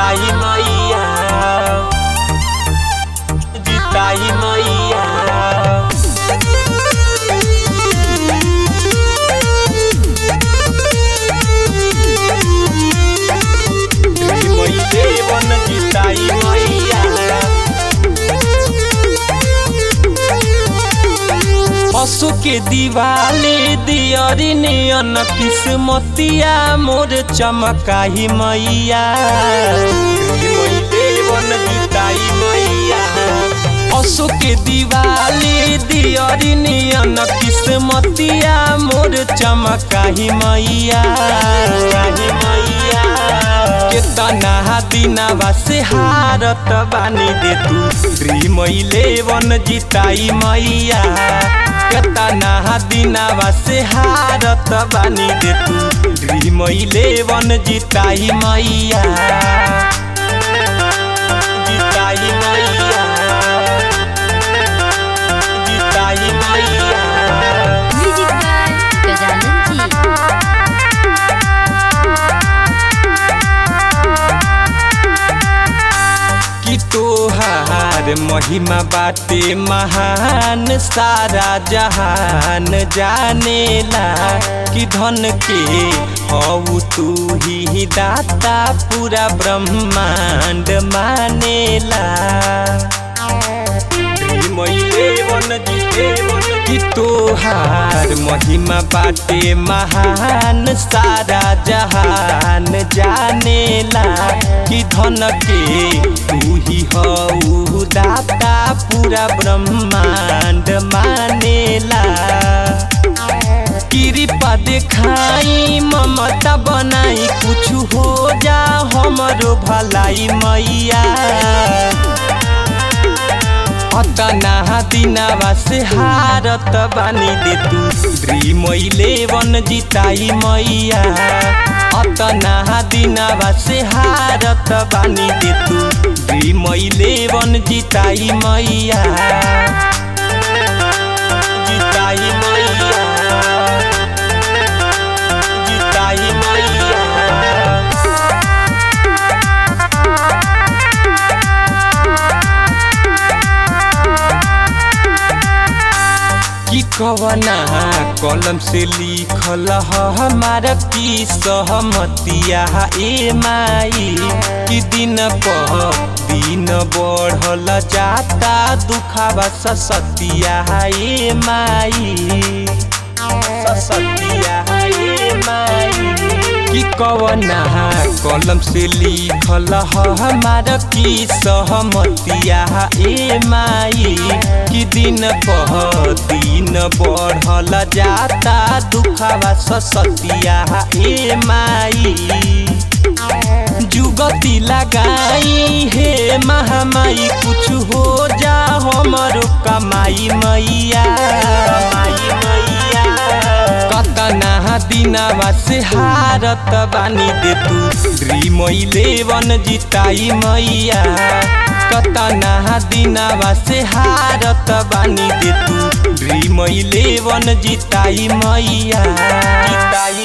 जिताई मैया जिताई मैया मैले वन जिताई मैया पशु के दिवाली दियरी नियन किस्मतिया मोर चमकाही मैया पशु के दिवाली दियरी नियन किस्मतिया मोर चमकाही मैया केतना दिनवा से हारत बानी दे तू श्री मैले वन जिताई मैया केतना दिनवा से हारत बानी दे तू श्री मैले वन जिताई मैया जिताई मैया जिताई मैया म्यूजिक बाय गजानन जी कि तोहार महिमा बाटे महान सारा जहान जानेला कि धन के हऊ तू ही दाता पूरा ब्रह्मांड मानेला कि तोहार महिमा बाटे महान सारा जहान जानेला कि धन के तू ही हऊ दाता पूरा ब्रह्मांड मानेला कृपा देखाई ममता बनाई कुछ हो जा हमरो भलाई मैया अतना दिनवा से हारत बानी दे तू श्री मैले वन जिताई मैया अतना दिनवा से हारत बानी दे तू श्री मैले वन जिताई मैया जिताई मैया जिताई मैया कि कवना कलम से लिखल ह हमारा की सहमतिया ए माई कि दिन पर दिन बढ़ल जाता दुखावा ससतिया ए माई ससतिया ए माई कि कवना कलम से लिखल ह हमारा की सहमतिया ए माई कि दिन पर दिन बढ़ल जाता दुखावा ससतिया ए माई जुगती लगाई हे महामाई कुछ हो जा हमरो कमाई मैया कतना दिनवा से हारत बानी दे तू श्री मैले वन जिताई मैया कतना दिनवा से हारत बानी दे तू श्री मैले वन जिताई मैया जिताई